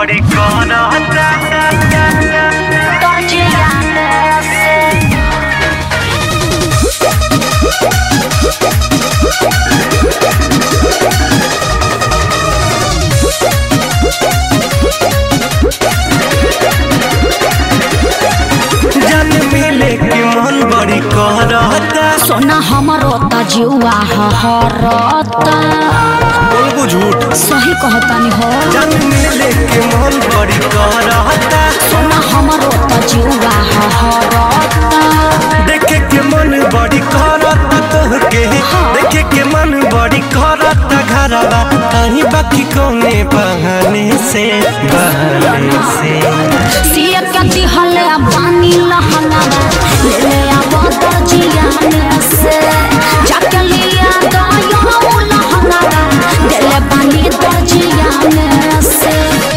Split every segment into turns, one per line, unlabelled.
बड़ी कहता जन मिले के मन बड़ी कहता
सोना हमरो त जुआ हरता
बोलबू झूठ
सही कहतानी हो
जन मिले के मन बड़ी कहता
सोना हमरो त जुआ हरता
देखे के मन बड़ी करता तोहके देखे के मन बड़ी करता घरवा कहीं बाकी कौने बहाने से बहाने से
सिया के दिहले पानी लहंगावा ले ले आब दर्जिया से जाके लिया दयो लहंगावा देले पानी दर्जिया से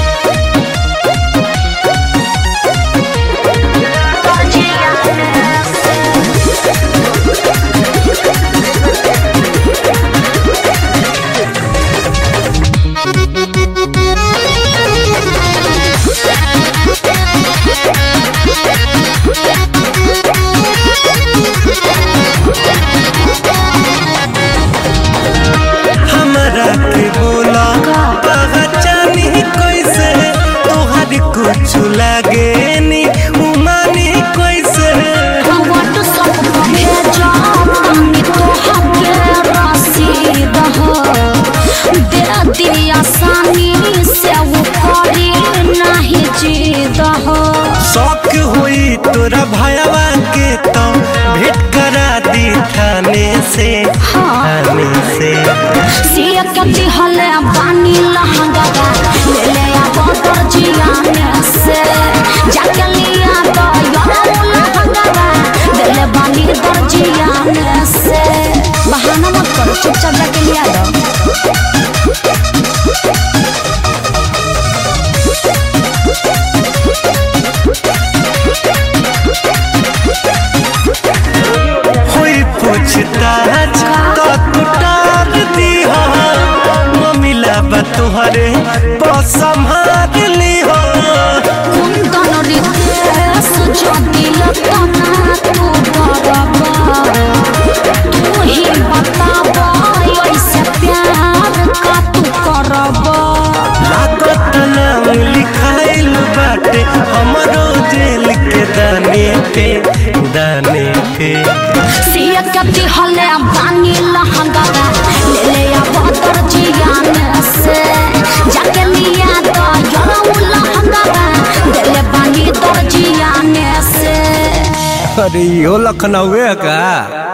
हमरा के बोला पहचानी कैसे तोहर कुछ लागे नी उमानी कैसे
वट सब भेजा पानी तो हके रसीद हो दे दिया आसानी से वो करी नहीं जीद हो
शौक हुई तोरा भयवा के तो भेंट करा दी थाने से थाने से
सिया के दिहले पानी लहंगा ले ले आब दर्जिया से जाके लिया तो यो लहंगा देले बानी दर्जिया से बहाना मत करो चुपचाप जाके लिया दो
हुई पूछताछ तो कुटार दी हो ममिला बा तुहरे संभाल ली हो
कुंदन रितेश जो दिल तना तू बरबा तू ही बताबा ऐसे प्यार का तू करबा
लागत नाम लिखाइल बाटे हमरो जेल के दाने पे दाने पे
सिया के दिहले पानी लहंगा ले ले आब दर्जिया से जाके लिया तो यो लहंगा देले पानी दर्जिया से
अरे यो लखनऊ का